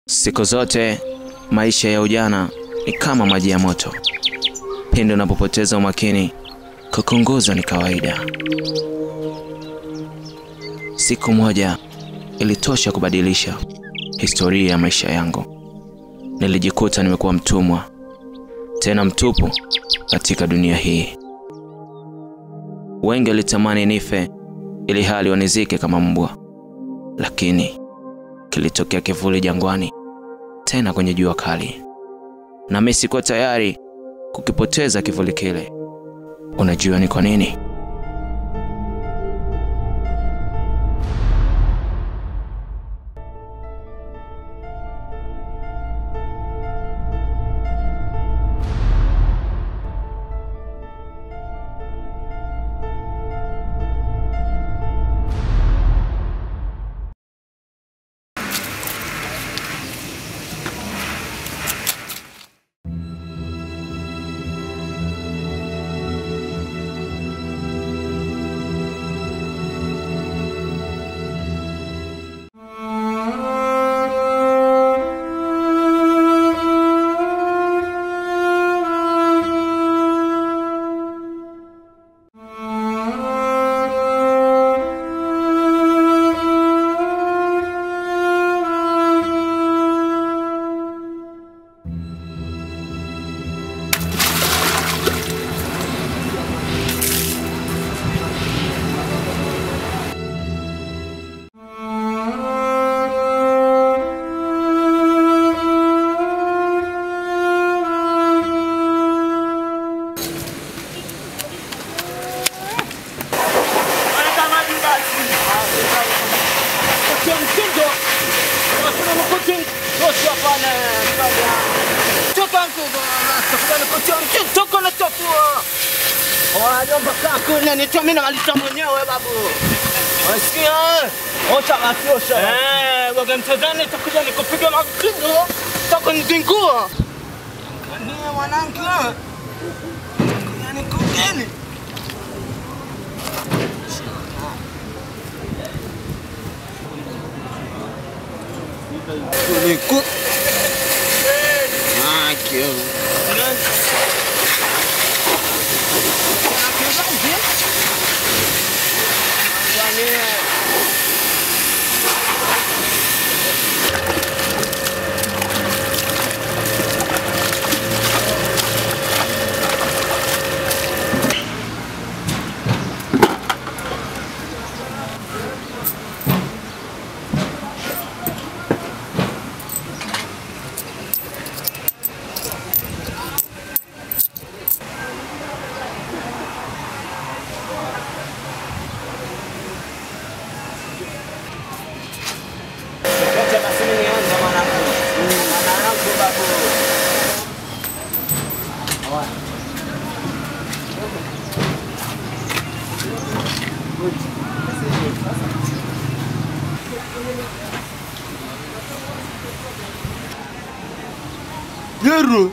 Siku zote maisha ya ujana ni kama maji ya moto. Pindi unapopoteza umakini, kukunguza ni kawaida. Siku moja ilitosha kubadilisha historia ya maisha yangu. Nilijikuta nimekuwa mtumwa, tena mtupu katika dunia hii. Wengi walitamani nife ili hali wanizike kama mbwa, lakini kilitokea kivuli jangwani, tena kwenye jua kali, na mimi sikuwa tayari kukipoteza kivuli kile. Unajua ni kwa nini? Mimi namaliza mwenyewe babu. Wasikia? Ota matiosha. Eh, waga mtazani takuja nikupiga mapigo. Taka nizingua. Kania mwanangu. Yaani kugeni. Niku. Ah, kio. Yero.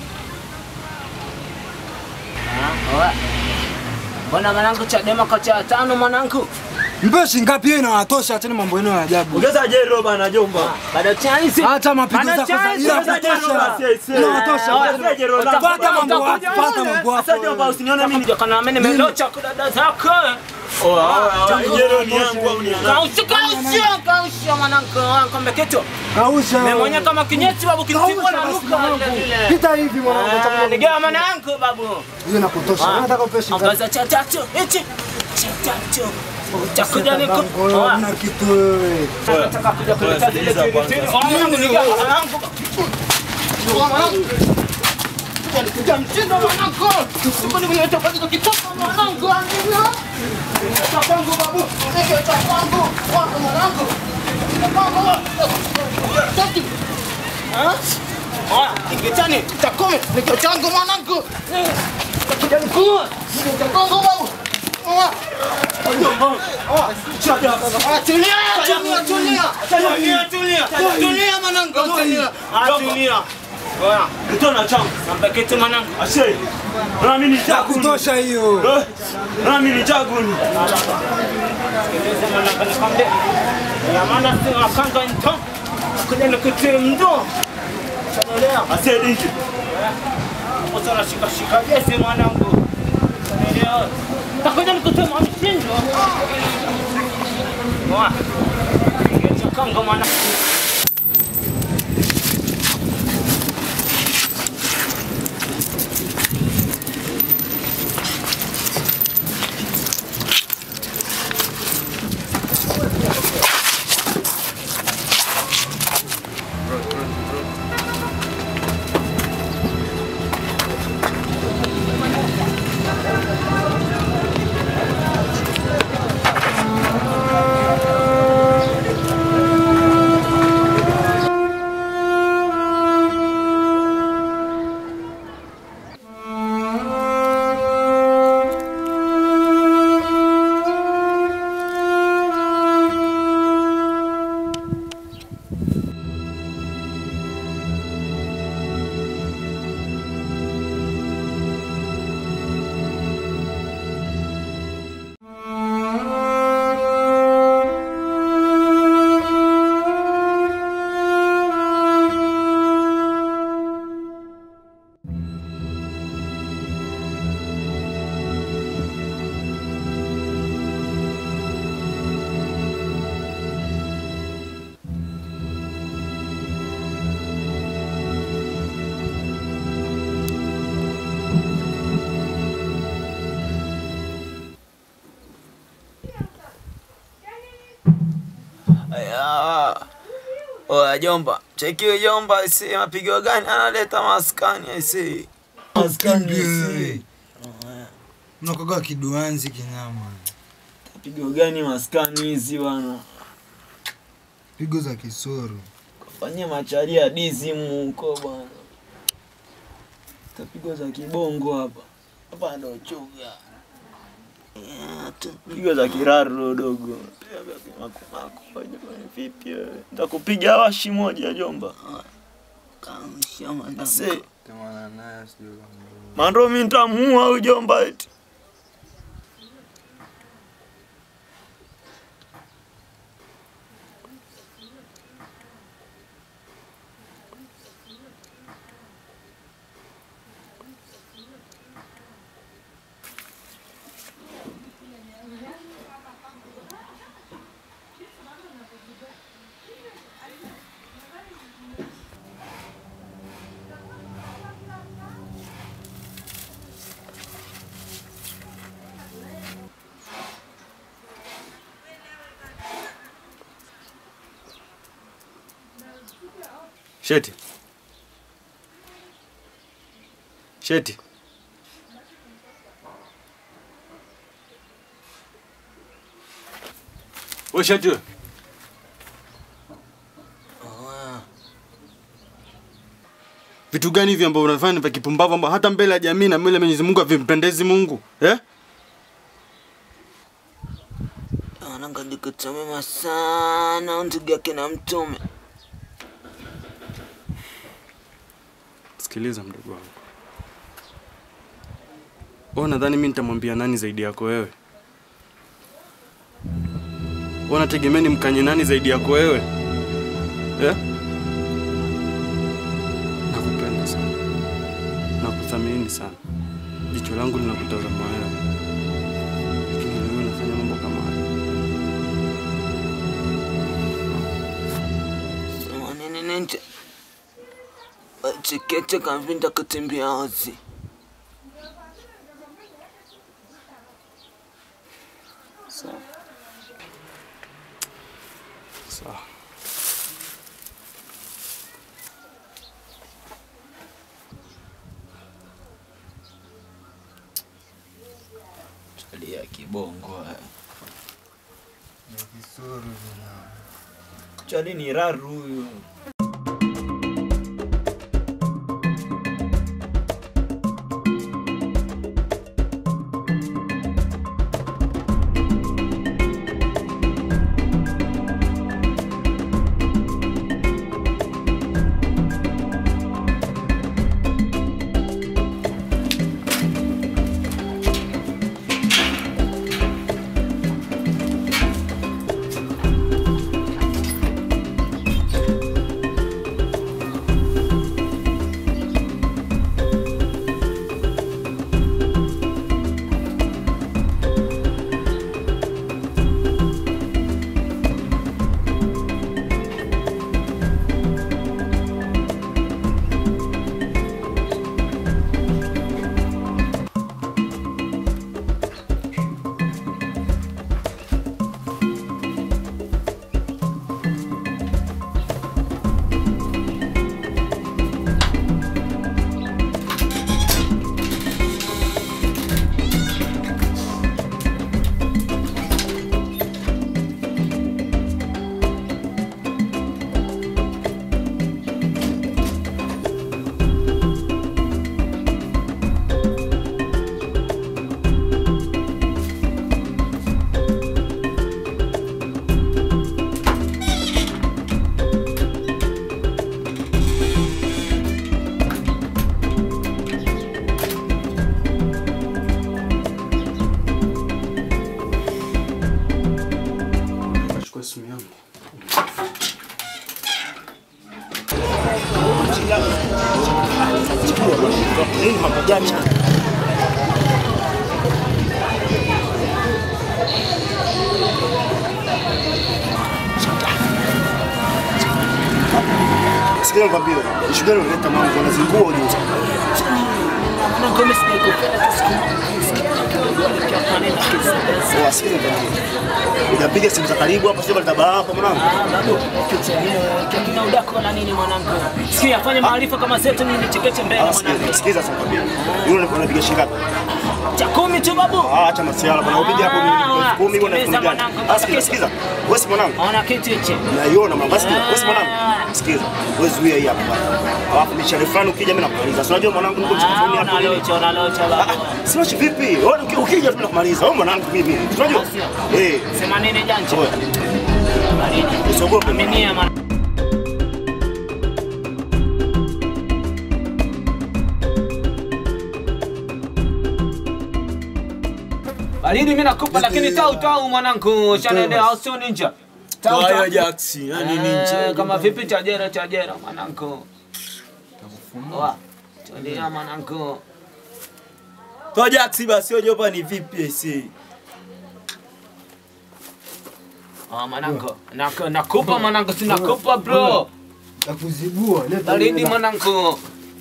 Mbona mwanangu Chadema kacha ya tano mwanangu? Mpeshi ngapi hiyo inawatosha tena mambo yenu ya ajabu. Ongeza jero bana jomba. Baada chance. Hata mapigo Ana zako za chance, ila ongeza jero kutosha. basi, aisee. Inawatosha. Ongeza jero la. Pata mambo yako, Utakuja pata wewe. mambo Sasa jomba yako. usinione mimi. Ndio kana mimi nimelocha kwa dada zako. Jero ni yangu au ni yangu? Kausha kausha kausha mwanangu kombe kitu. Kausha. Mimi mwenyewe kama kinyeti babu kinipigwa na nuka vile vile. Pita hivi mwanangu Ah, chakula. Nigea mwanangu babu. Hiyo inakutosha. Nataka upeshi ngapi? Ongeza cha tatu. Hichi. Cha tatu. Utakuja niko. Wewe una kitu wewe. Nataka kuja kuleta zile tiri tiri. Oh, mwanangu nigea mwanangu. Oh, mwanangu. Kuja mtindo mwanangu. Siko ni kuleta kwa kitu kitoko mwanangu. Cha kwangu babu. Nige cha kwangu. Wangu mwanangu. Cha kwangu. Tati. Ah? Oya, ingitani, takome, niko changu mwanangu. Takuja nikua. Niko cha kwangu babu. Oya. Oya, tulia, tulia, tulia. Tulia, tulia. Tulia mwanangu, tulia. Ah, tulia. Oya, Kitona changu. nampa kitu mwanangu. Ashe. Na mimi ni chagu. Kutosha hiyo. Eh, Na mimi ni chagu. Sikiliza mwanangu, nikwambie. Ya maana si wakanga nito. Takuja nikutie mdo. Unaelewa? Asedi nje. Sasa nashika shika jezi mwanangu. Unaelewa? Takuja nikutie mshindo. Wa. Ngechakanga mwanangu. Aya. Oya jomba, cheki huyo jomba isi mapigo gani analeta maskani isi. Maskani isi. Unakoga kiduanzi kinyama. Mapigo gani maskani hizi bwana? Pigo za kisoro. Kafanyia macharia dizi huko bwana. Tapigo za kibongo hapa. Hapa ndo chuga. Yeah, tu- Pigo za kiraru dogo. Piga vya kimakumako. Vipi wewe? Nitakupiga washi moja jomba. Ase, Tamana naye sijui. Mando mi nitamuua huyu jomba eti. Sheti. Sheti. Wewe Sheti wewe. Vitu gani hivi ambavyo unafanya vya kipumbavu ambao hata mbele ya jamii na mbele ya Mwenyezi Mungu havimpendezi Mungu? Eh? Ananga ndikutomema sana ndugu yake na mtume. Sikiliza mdogo wangu. Wewe nadhani mimi nitamwambia nani zaidi yako wewe? Wewe unategemea nimkanye nani zaidi yako wewe? Eh? Nakupenda sana. Nakuthamini sana. Jicho langu linakutazama wewe. Lakini leo unafanya mambo kama haya. Sema nini nje. Chikete kavinda kutembea ozi. Sawa. Sawa. Chali ya kibongo. haya. Kisoro vina. Chali ni raru huyu. simu yangu. Nini mambo gani? Sikia nikwambie, ishu gani unaleta mambo unazingua ujue. Sawa, sikia nikwambie. Unapiga simu za karibu hapa sio kaleta hapa mwanangu. kina udako na nini mwanangu? Sikia, fanya maarifa kama zetu nini nichekeche mbele Ah, sikia, mwanangu. sikiza sasa nikwambie. Yule unapiga shilingi ngapi? Cha kumi tu babu. Ah, acha masiala bwana. Upiga hapo milioni elfu kumi bwana elfu Sikiliza gani? mwanangu, Ah, sikiza, sikiza. Wewe si mwanangu. Ona kitu hichi. Naiona mwanangu. Sikiza, wewe si mwanangu. Sikiza. Wewe zuia hii hapa bwana. Alafu mishale fulani ukija mimi nakumaliza. Si unajua mwanangu niko Ah, mchukuni hapo nini? unalocha, unalocha babu. Sinachi vipi? Wewe uki- ukija tu nakumaliza. Wewe mwanangu mimi. Si Unajua? Eh. Sema nini janja? Oya, Baridi. usiogope. Aminia mwana. Baridi mimi nakupa lakini tau tau mwanangu, shanaendea au sio ninja? Tau Toa hiyo tau. Jaxi, yani Eh, ninja. kama vipi chajera chajera mwanangu. Wa. Tulia mwanangu. Toa Jaxi basi, hiyo jopa ni vipi ese? Ah mwanangu. Nak- Nakupa mwanangu, si nakupa bro. Takuzibua, leta Baridi hela. mwanangu.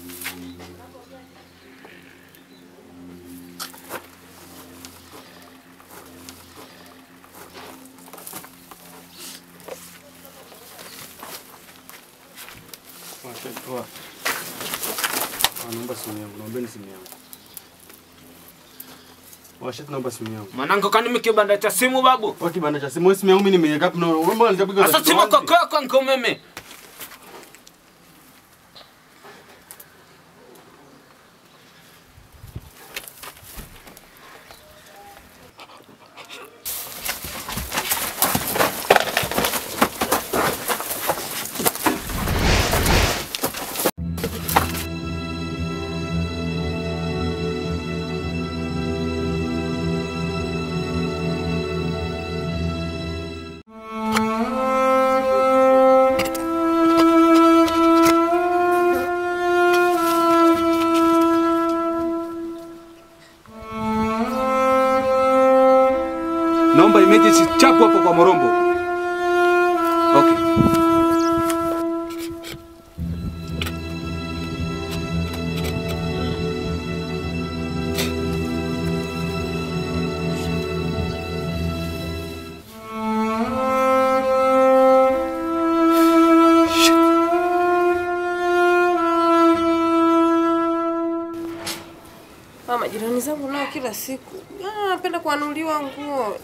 Toa. Ah, naomba simu yangu. Naombeni simu yangu. Washat naomba simu yangu. Mwanangu kani mimi kibanda cha simu babu. Kwa kibanda cha simu, wewe simu yangu mimi nimeweka hapo na wewe mbona nitapiga Sasa simu kwa kwa kwa nko mimi. Naomba emergency chapu hapo kwa Morombo. Okay. Ah, majirani zangu nao kila siku Ah, napenda kuanuliwa nguo.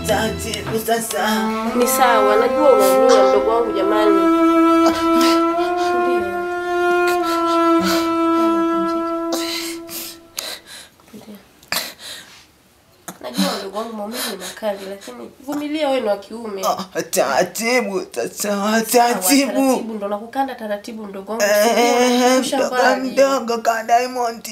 taratibu sasa. Ni sawa, najua unaumia mdogo wangu jamani. Tulia. Tulia. Najua mdogo wangu maumivu ni makali, lakini vumilia, wewe ni wa kiume. Ah, Taratibu sasa, Sawa, taratibu. taratibu ndo nakukanda taratibu mdogo wangu. Eh, Usha Mdogo mbali. mdogo ka Diamond.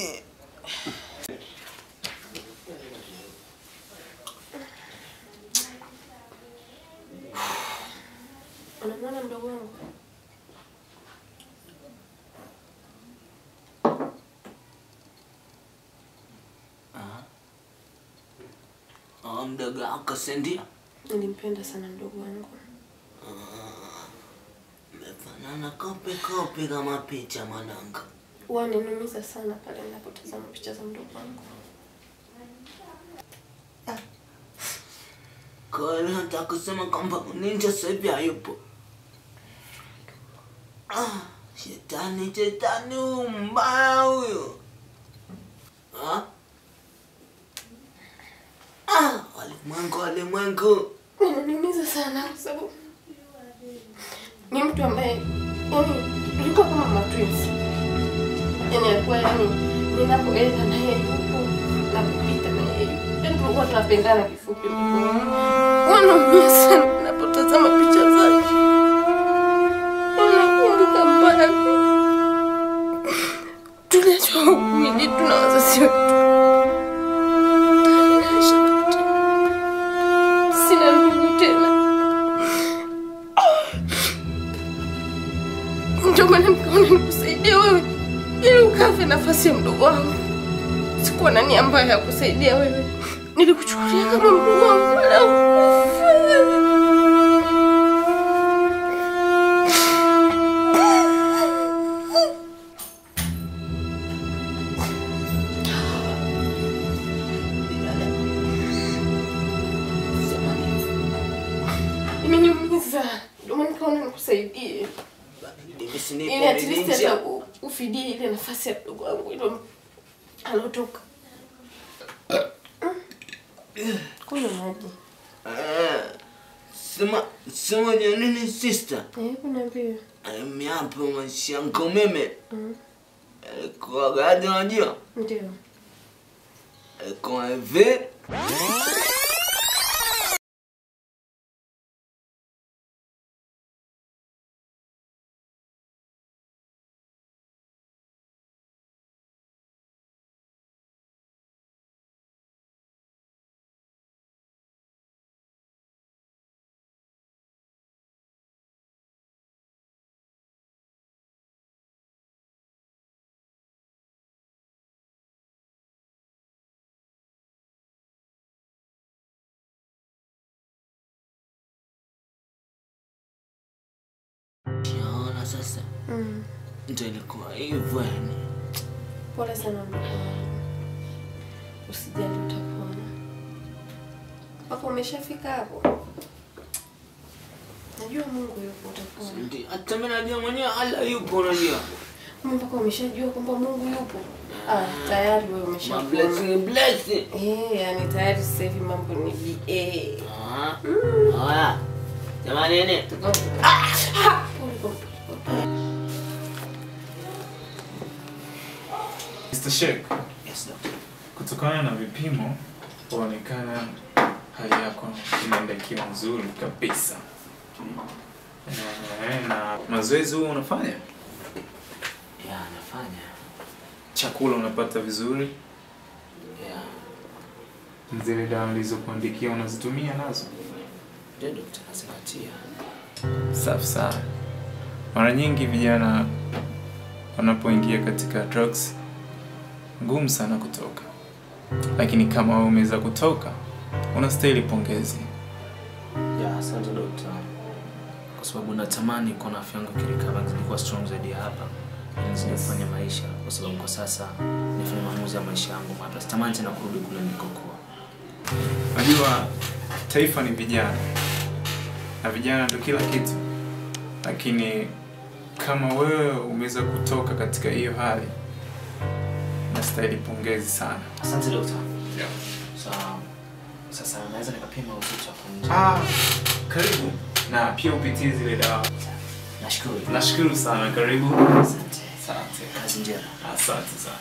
Unamwona mdogo wangu? Ah, mdogo wako si ndio? Nilimpenda sana mdogo wangu. Mmefanana kope kope kama picha mwanangu. Huwa ninumiza sana pale ninapotazama picha za mdogo wangu. Kwa hiyo nataka kusema kwamba ninja sasa hivi hayupo. Ah, shetani shetani huyu mbaya huyo. Ah? Ah, walimwengu walimwengu. Inaniumiza sana kwa sababu ni mtu ambaye yani tulikuwa kama matwins. Yani alikuwa yani ninapoenda na yeye yupo na kupita na yeye yupo. Yani tulikuwa tunapendana kifupi. Wanaumia sana ninapotazama picha zake. Wanakumbuka mbali. Tunajua umili tuna wazazi wetu. Sina ndugu tena. Ndio maana nikaona nikusaidia wewe ili ukafe nafasi ya mdogo wangu. Sikuwa na nia mbaya ya kusaidia wewe, nilikuchukulia kama mdogo wangu wala ukufa. Imeniumiza, ndio maana nikaona nikusaidie Hivi si ili nipo at least ninja? hata u- ufidie ile nafasi ya mdogo wangu ile alotoka. Kunywa maji. Eh, Sema sema ni nini sister? Eh, kuniambia. Miapo mashango meme. Kwa gadi unajua? Ndio. Kwa hivi. Naona sasa Mm. ndio ilikuwa hivyo yani. Pole sana mdogo wangu. Usijali utapona. Mpaka umeshafika hapo. Najua Mungu yupo utapona. Ndio hata mimi najua mwenyewe Allah yupo unajua. Kama mpaka umeshajua kwamba Mungu yupo. Ah, tayari wewe Ma umeshapona. blessing blessing. Eh, yani tayari sasa hivi mambo ni BA. Ah. Haya. Jamani nene. Pole, pole, pole. Mr. Sheikh, Yes, doctor. kutokana na vipimo huonekana hali yako inaenda ikiwa nzuri kabisa. Eh, na mazoezi huo unafanya? Ya, nafanya. Chakula unapata vizuri? Ya. Zile dawa nilizokuandikia unazitumia nazo? Ndio doctor nazingatia. Safi sana. Mara nyingi vijana wanapoingia katika drugs ngumu sana kutoka, lakini kama wewe umeweza kutoka, unastahili pongezi. Ya, asante dokta, kwa sababu natamani kuona afya yangu ikirikava nizidi kuwa strong zaidi ya hapa, ili nizidi kufanya maisha, kwa sababu kwa sasa nifanya maamuzi ya maisha yangu mapya. Sitamani tena kurudi kule nilikokuwa. Najua taifa ni vijana na vijana ndio kila kitu, lakini kama wewe umeweza kutoka katika hiyo hali, nastahili pongezi sana. Asante dokta. Yeah. Sawa. Sasa naweza nikapima uzito hapo nje. Ah, karibu na pia upitie zile dawa. Nashukuru. Nashukuru sana, karibu. Asante. Asante. Kazi njema. Asante sana.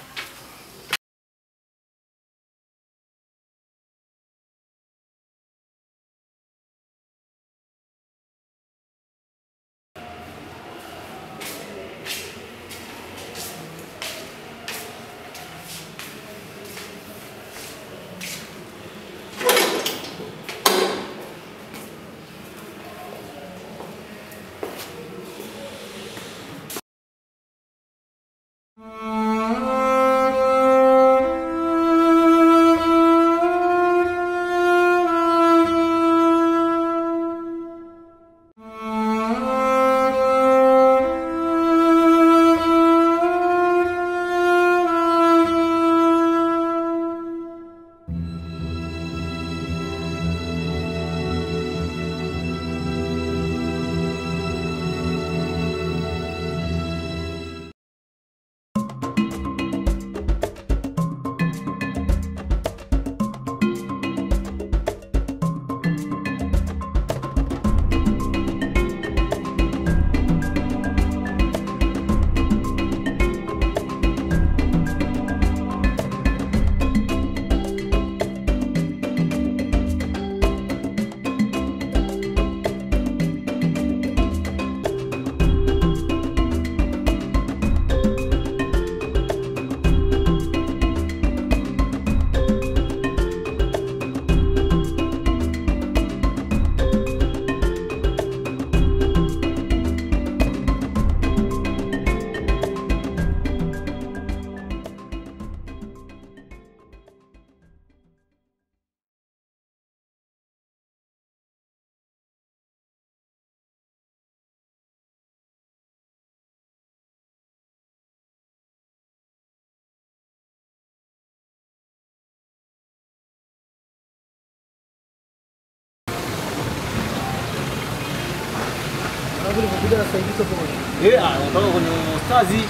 Eh, anatoka kwenye stazi.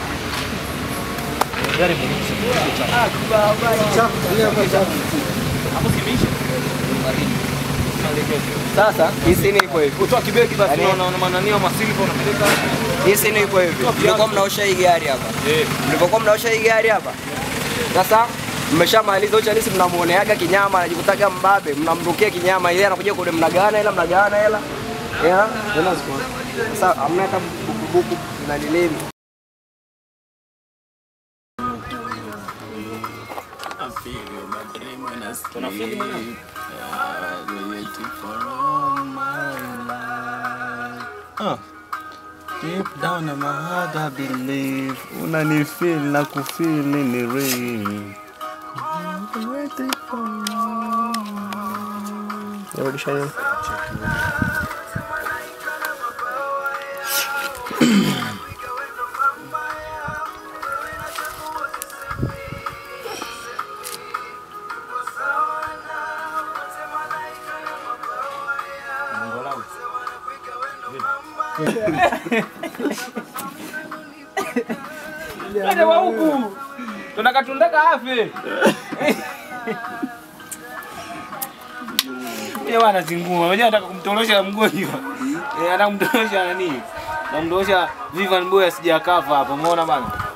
Gari Sasa hii sini iko hivi. Kutoa kibeki basi unaona mananio masilva unapeleka. Hii sini iko hivi. Mlikuwa mnaosha hii gari hapa. Eh. Mlipokuwa mnaosha hii gari hapa. Sasa mmeshamaliza ucha nisi mnamuoneaga kinyama anajikutaga mbabe, mnamrukia kinyama ile anakuja kule mnagawana hela mnagawana hela. Yeah, hela ziko. Sasa hamna hata buku na nilemi. Deep down in my heart I believe unanifeel na kufeel nini real. Waiting for Nirudisha hiyo. Twende wa huku. Tunataka tundaka afe. Yeye bwana zingua. Unajua anataka kumtorosha mgonjwa. Eh, anataka kumtorosha nani? Namtorosha Vivian Boy asijakafa hapa. Umeona bana?